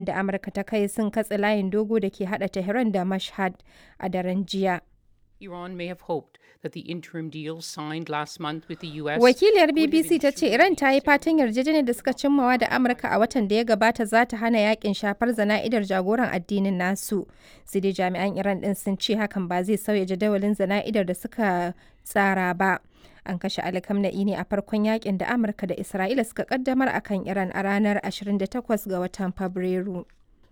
da Amurka ta kai sun katse layin dogo da ke hada Tehran da Mashhad a daren jiya. Iran may have hoped that the interim deal signed last month with the US Wakiliyar BBC ta ce Iran ta yi fatan yarjejeniyar da suka cimmawa da Amurka a watan da ya gabata za ta hana yakin shafar zana'idar jagoran addinin nasu. Sai dai jami'an Iran din sun ce hakan ba zai sauya jadawalin zana'idar da suka tsara ba. An kashe Ali Khamenei ne a farkon yakin da Amurka da Isra'ila suka kaddamar akan Iran a ranar 28 ga watan Fabrairu.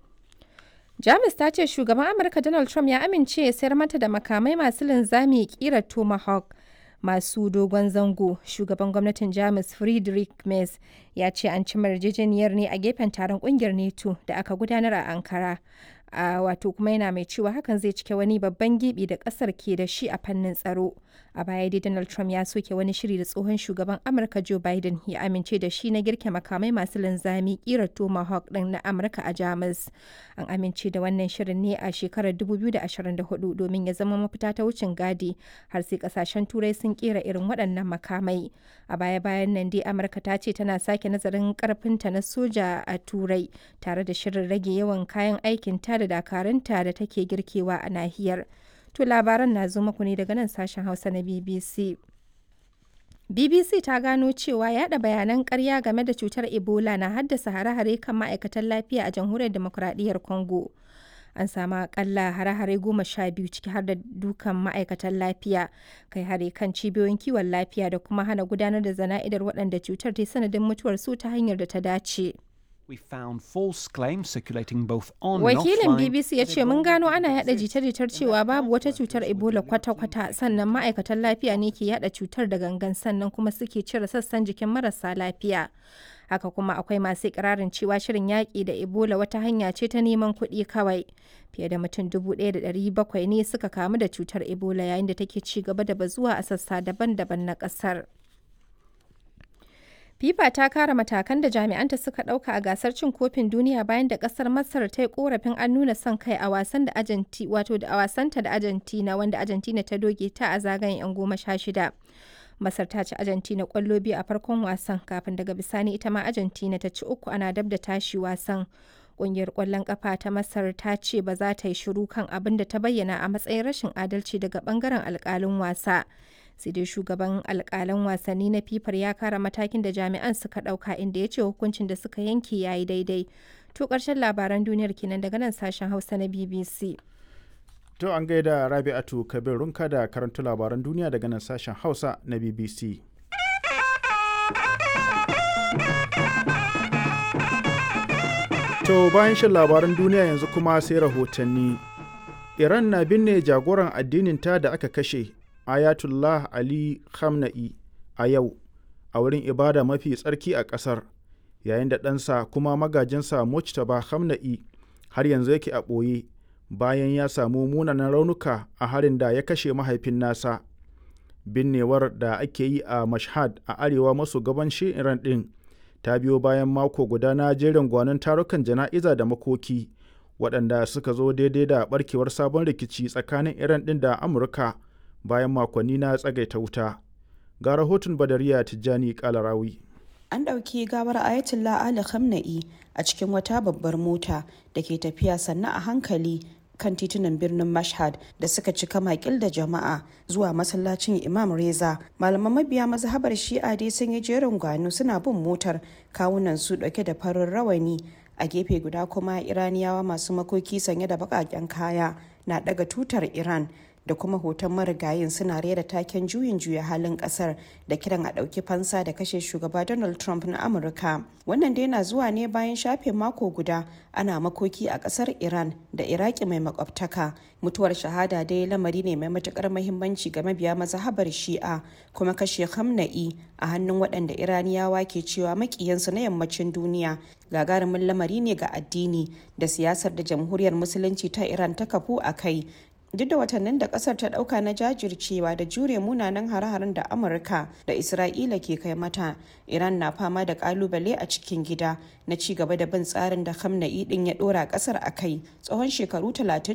Jamus ta ce shugaban Amurka Donald Trump ya amince ya sayar mata da makamai masu linzami kira Tomahawk masu dogon zango. Shugaban gwamnatin Jamus Friedrich Merz ya ce an ci yarjejeniyar ne a gefen taron kungiyar NATO da aka gudanar a Ankara. a wato kuma yana mai cewa hakan zai cike wani babban gibi da kasar ke da shi a fannin tsaro a baya dai donald trump ya soke wani shiri da tsohon shugaban amurka joe biden ya amince da shi na girke makamai masu linzami kira tomahawk din na amurka a jamus an amince da wannan shirin ne a shekarar 2024 domin ya zama mafita ta wucin gadi har sai kasashen turai sun kera irin waɗannan makamai a baya bayan nan dai amurka ta ce tana sake nazarin karfinta na soja a turai tare da shirin rage yawan kayan aikin ta da dakarunta da take girkewa a nahiyar. To labaran na zo muku ne daga nan sashen Hausa na BBC. BBC ta gano cewa yada bayanan karya game da cutar Ebola na haddasa hare-hare kan ma'aikatan lafiya a jamhuriyar demokuraɗiyyar Congo. An samu akalla hare-hare goma sha biyu ciki har da dukan ma'aikatan lafiya, kai hare kan cibiyoyin kiwon lafiya da kuma hana gudanar da zana'idar waɗanda cutar ta sanadin mutuwar su ta hanyar da ta dace. We found false claims circulating both on Wakilin and offline. BBC ya ce mun gano ana yada jita-jitar cewa babu wata cutar Ebola kwata-kwata sannan ma'aikatan lafiya ne ke yada cutar da gangan sannan kuma suke cire sassan jikin marasa lafiya. Haka kuma akwai masu ikirarin cewa shirin yaƙi da Ebola wata hanya ce ta neman kuɗi kawai. Fiye da mutum 1,700 ne suka kamu da cutar Ebola yayin da take ci gaba da bazuwa a sassa daban-daban na ƙasar. FIFA ta kara matakan da jami'anta suka ɗauka a gasar cin kofin duniya bayan da ƙasar Masar ta yi korafin an nuna son kai a wasan da Argentina wato da a wasanta da Argentina wanda Argentina ta doge ta a zagayen 'yan goma sha shida. Masar ta ci Argentina ƙwallo biyu a farkon wasan kafin daga bisani ita ma Argentina ta ci uku ana dab da tashi wasan. Ƙungiyar ƙwallon ƙafa ta Masar ta ce ba za ta yi shiru kan abin da ta bayyana a matsayin rashin adalci daga ɓangaren alƙalin wasa. sai dai shugaban alkalan wasanni na fifar ya kara matakin da jami'an suka dauka inda ya ce hukuncin da suka yanke ya yi daidai to karshen labaran duniyar kenan daga nan sashen hausa na bbc To an gaida Rabi'atu Kabir Runka da karanta labaran duniya daga nan sashen Hausa na BBC. To bayan shan labaran duniya yanzu kuma sai rahotanni. Iran na binne jagoran addininta da aka kashe Ayatullah Ali Khamenei a yau a wurin ibada mafi tsarki a ƙasar yayin da ɗansa kuma magajinsa Mujtaba Khamenei har yanzu yake a ɓoye bayan ya samu munanan raunuka a harin da ya kashe mahaifin nasa. Binnewar da ake yi a Mashhad a arewa maso gabanshin Iran ɗin ta biyo bayan mako guda na jerin gwanon tarukan jana'iza da makoki waɗanda suka zo daidai da ɓarkewar sabon rikici tsakanin Iran ɗin da Amurka. bayan makonni na tsagaita wuta ga rahoton badariya tijjani kalarawi an ɗauki gawar ayatollah ali khamenei a cikin wata babbar mota da ke tafiya sannan a hankali kan titunan birnin mashhad da suka cika makil da jama'a zuwa masallacin imam reza malaman mabiya mazhabar shi'a dai sun yi jerin gwano suna bin motar kawunan su dauke da farin rawani a gefe guda kuma iraniyawa masu makoki sanye da baƙaƙen kaya na daga tutar iran da kuma hoton marigayin suna rera taken juyin juya halin kasar da kiran a ɗauki fansa da kashe shugaba donald trump na amurka wannan dai na zuwa ne bayan shafe mako guda ana makoki a kasar iran da iraki mai makwabtaka mutuwar shahada dai lamari ne mai matukar mahimmanci ga mabiya mazhabar shi'a kuma kashe hamna'i a hannun waɗanda iraniyawa ke cewa makiyansu na yammacin duniya gagarumin lamari ne ga addini da siyasar da jamhuriyar musulunci ta iran ta kafu a kai duk da watannin da kasar ta dauka na jajircewa da jure munanan hare-haren da amurka da isra'ila ke kai mata iran na fama da kalubale a cikin gida na ci gaba da bin tsarin da hamna'i din ya dora kasar a kai tsawon shekaru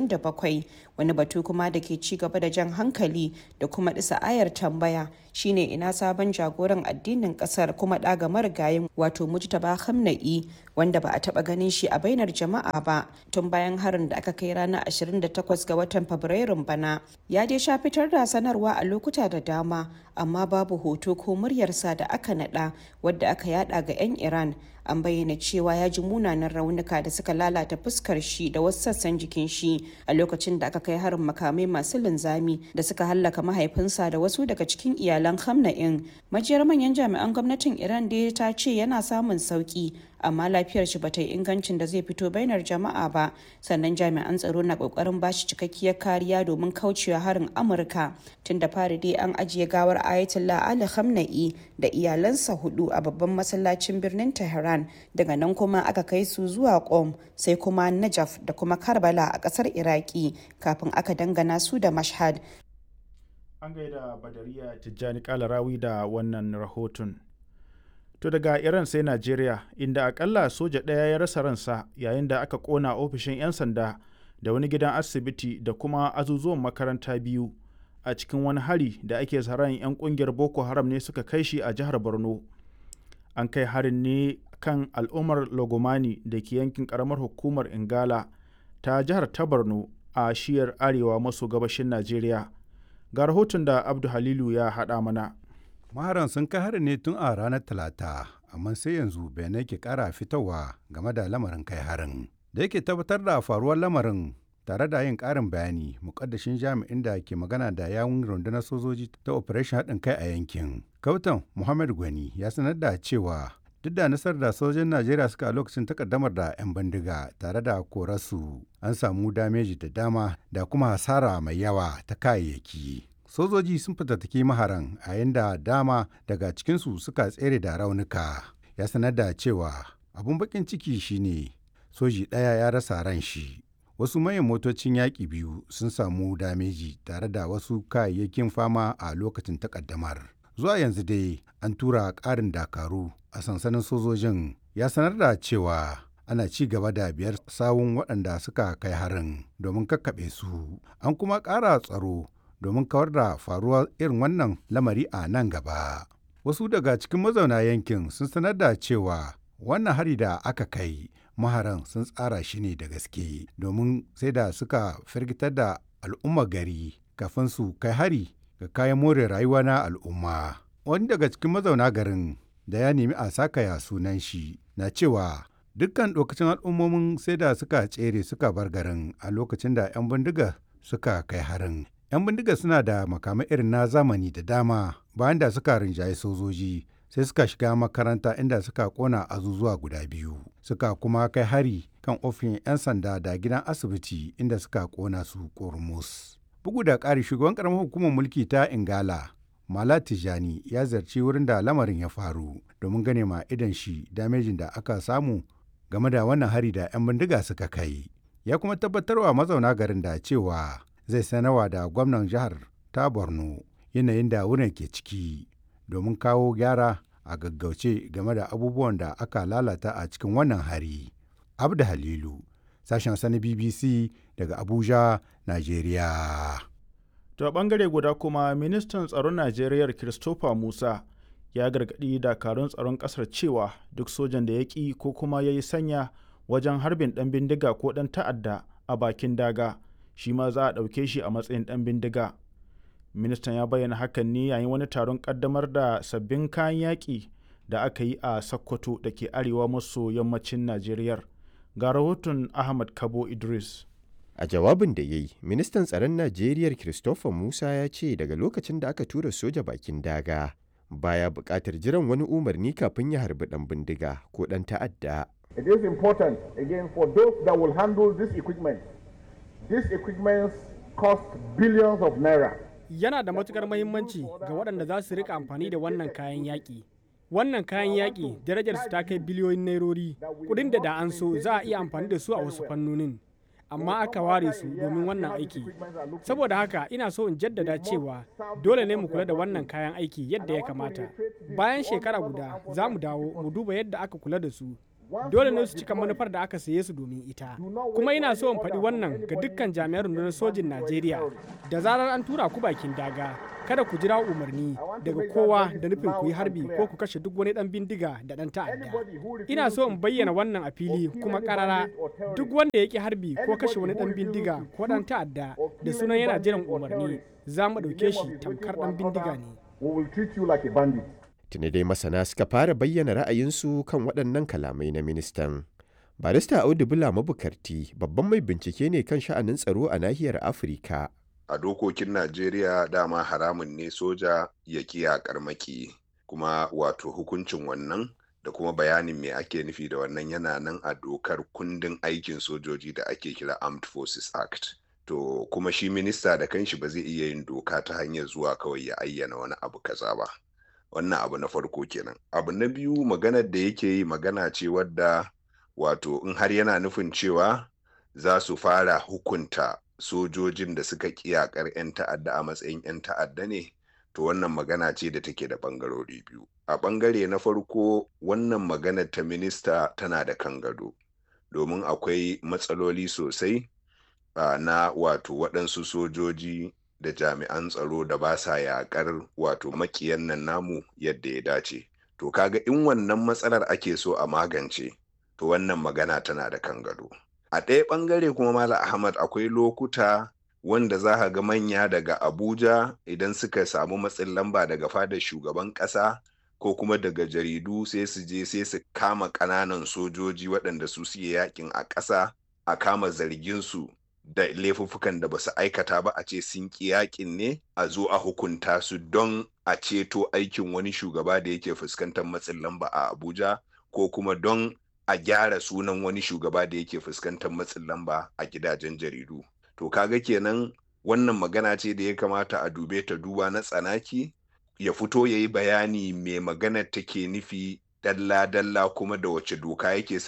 37 wani batu kuma da ke ci gaba da jan hankali da kuma disa ayar tambaya shine ina sabon jagoran addinin kasar kuma daga marigayin wato mujtaba hamna'i wanda ba a taba ganin shi a bainar jama'a ba tun bayan harin da aka kai ranar 28 ga watan fabrairun bana ya dai sha fitar da sanarwa a lokuta da dama amma babu hoto ko muryarsa da aka nada wadda aka yada ga 'yan iran an bayyana cewa ya ji munanan raunuka da suka lalata fuskar shi da wasu sassan jikin shi a lokacin da aka kai harin makamai masu linzami da suka hallaka mahaifinsa da wasu daga cikin iyalan hamna'in majiyar manyan jami'an gwamnatin iran da ta ce yana samun sauki amma lafiyar shi bata yi ingancin da zai fito bainar jama'a ba sannan jami'an tsaro na kokarin bashi cikakkiyar kariya domin kaucewa harin amurka tun da fari dai an ajiye gawar ayatollah ali khamenei da iyalansa hudu a babban masallacin birnin tehran daga nan kuma aka kai su zuwa qom sai kuma najaf da kuma karbala a kasar iraki kafin aka dangana su da mashhad an gaida badariya tijjani kalarawi da wannan rahoton To daga Iran sai Najeriya, inda akalla soja ɗaya ya rasa ransa yayin da aka ƙona ofishin 'yan sanda da wani gidan asibiti da kuma azuzuwan makaranta biyu a cikin wani hari da ake tsaron 'yan ƙungiyar Boko Haram ne suka kai shi a jihar Borno. An kai harin ne kan al'ummar Logomani da ke yankin ƙaramar hukumar Ingala ta jihar ta Borno a shiyar arewa maso gabashin Najeriya. Ga rahoton da Abdu Halilu ya haɗa mana. maharan sun kai harin ne tun a ranar talata amma sai yanzu bayanai ke kara fitowa game da lamarin kai harin da yake tabbatar da faruwar lamarin tare da yin karin bayani mukaddashin jami'in da ke magana da yawun rundunar sojoji ta operation haɗin kai a yankin kautan muhammad gwani ya sanar da cewa duk da nasarar da sojojin najeriya suka a lokacin takaddamar da 'yan bindiga tare da korarsu an samu dameji da dama da kuma hasara mai yawa ta kayayyaki sojoji sun fitattaki maharan a yadda dama daga cikinsu suka tsere da raunuka ya sanar da cewa abun bakin ciki shine soji ɗaya ya rasa ran shi wasu manyan motocin yaƙi biyu sun samu dameji tare da wasu kayayyakin fama a lokacin takaddamar zuwa yanzu dai an tura ƙarin dakaru a sansanin sojojin ya sanar da cewa ana ci gaba da biyar sawun waɗanda suka kai harin domin kakkaɓe su an kuma ƙara tsaro domin kawar da faruwar irin wannan lamari a nan gaba. Wasu daga cikin mazauna yankin sun sanar da cewa wannan hari da aka kai maharan sun tsara shi ne da gaske domin sai da suka firgitar da al'umma gari kafin su kai hari ga kayan more rayuwa na al'umma. Wani daga cikin mazauna garin da ya nemi a sakaya sunan shi na cewa dukkan lokacin al'ummomin sai da suka tsere suka bar garin a lokacin da 'yan bindiga suka kai harin 'yan bindiga suna da makamai irin na zamani da dama bayan da suka rinjaye sojoji sai suka shiga makaranta inda suka kona azuzuwa guda biyu suka kuma kai hari kan ofin 'yan sanda da gidan asibiti inda suka kona su kormus bugu da ƙari shugaban ƙaramar hukumar mulki ta ingala mala tijani ya zarci wurin da lamarin ya faru domin gane ma idan shi damejin da aka samu game da wannan hari da 'yan bindiga suka kai ya kuma tabbatarwa mazauna garin da cewa zai sanarwa da gwamnan jihar ta borno yanayin da wurin ke ciki domin kawo gyara a gaggauce game da abubuwan da aka lalata a cikin wannan hari abda halilu sashen sani bbc daga abuja nigeria To a bangare guda kuma ministan tsaron Najeriya Christopher Musa ya gargaɗi dakarun tsaron ƙasar cewa duk sojan da ya ƙi ko kuma ya yi sanya wajen harbin ɗan bindiga ko ɗan ta'adda a bakin daga shi ma za a ɗauke shi a matsayin ɗan bindiga. Ministan ya bayyana hakan ne yayin wani taron ƙaddamar da sabbin kayan yaƙi da aka yi a Sokoto da ke arewa maso yammacin Najeriya. Ga rahoton Ahmad Kabo Idris. A jawabin da ya yi, ministan tsaron Najeriya Christopher Musa ya ce daga lokacin da aka tura soja bakin daga baya buƙatar jiran wani umarni kafin ya harbi ɗan bindiga ko ɗan ta'adda. It is important again for those that will handle this equipment. This equipment cost billions of naira. Yana da matukar mahimmanci ga waɗanda za su rika amfani da wannan kayan yaƙi. Wannan kayan yaƙi darajarsu ta kai biliyoyin nairori, kuɗin da da an so za a iya amfani da su a wasu fannonin. amma aka ware su domin wannan aiki saboda haka ina so in jaddada cewa dole ne mu kula da wannan kayan aiki yadda ya kamata bayan shekara guda za mu dawo mu duba yadda aka kula da su dole ne su cika manufar da aka saye su domin ita kuma ina so in faɗi wannan ga dukkan jami'an rundunar sojin najeriya da zarar an tura ku bakin daga kada ku jira umarni daga kowa da nufin ku yi harbi ko ku kashe duk wani dan bindiga da dan ta'adda ina so in bayyana wannan a fili kuma karara duk wanda ya ki harbi ko kashe wani dan bindiga ko dan ta'adda da sunan yana jiran umarni za mu ɗauke shi tamkar dan bindiga ne tuni dai masana suka fara bayyana ra'ayinsu kan waɗannan kalamai na ministan barista audu bula mabukarti babban mai bincike ne kan sha'anin tsaro a nahiyar afirka a dokokin Najeriya dama haramun ne soja ya kiyakar maki kuma wato hukuncin wannan da kuma bayanin me ake nufi da wannan yana nan a dokar kundin aikin sojoji da ake kira Armed Forces Act. To kuma shi minista da kanshi ba zai iya yin doka ta hanyar zuwa kawai ya ayyana wani abu kaza ba. Wannan abu na farko kenan. Abu na biyu maganar da yake yi magana ce wadda wato in har yana nufin cewa za su fara hukunta sojojin da suka kiyakar 'yan ta'adda a matsayin 'yan ta'adda ne to wannan magana ce da take da bangarori biyu a bangare na farko wannan maganar ta minista tana da kan gado domin akwai matsaloli sosai uh, na wato waɗansu sojoji da jami'an tsaro da ba sa yaƙar wato makiyan nan namu yadda ya dace to kaga in wannan matsalar ake so a magance to wannan magana tana da kan gado a ɗaya ɓangare kuma mala ahmad akwai lokuta wanda za ka ga manya daga abuja idan suka samu matsin lamba daga fadar shugaban ƙasa ko kuma daga jaridu sai su je sai su kama ƙananan sojoji waɗanda su suke yakin a ƙasa a kama zargin su da laifuffukan da ba su aikata ba a ce sun ƙi yakin ne a zo a hukunta su don a ceto aikin wani shugaba da yake fuskantar matsin lamba a abuja ko kuma don a gyara sunan wani shugaba da yake fuskantar matsin lamba a gidajen jaridu to kaga kenan wannan magana ce da ya kamata a dube ta duba na tsanaki ya fito ya yi bayani mai magana take nufi dalla-dalla kuma da wace doka yake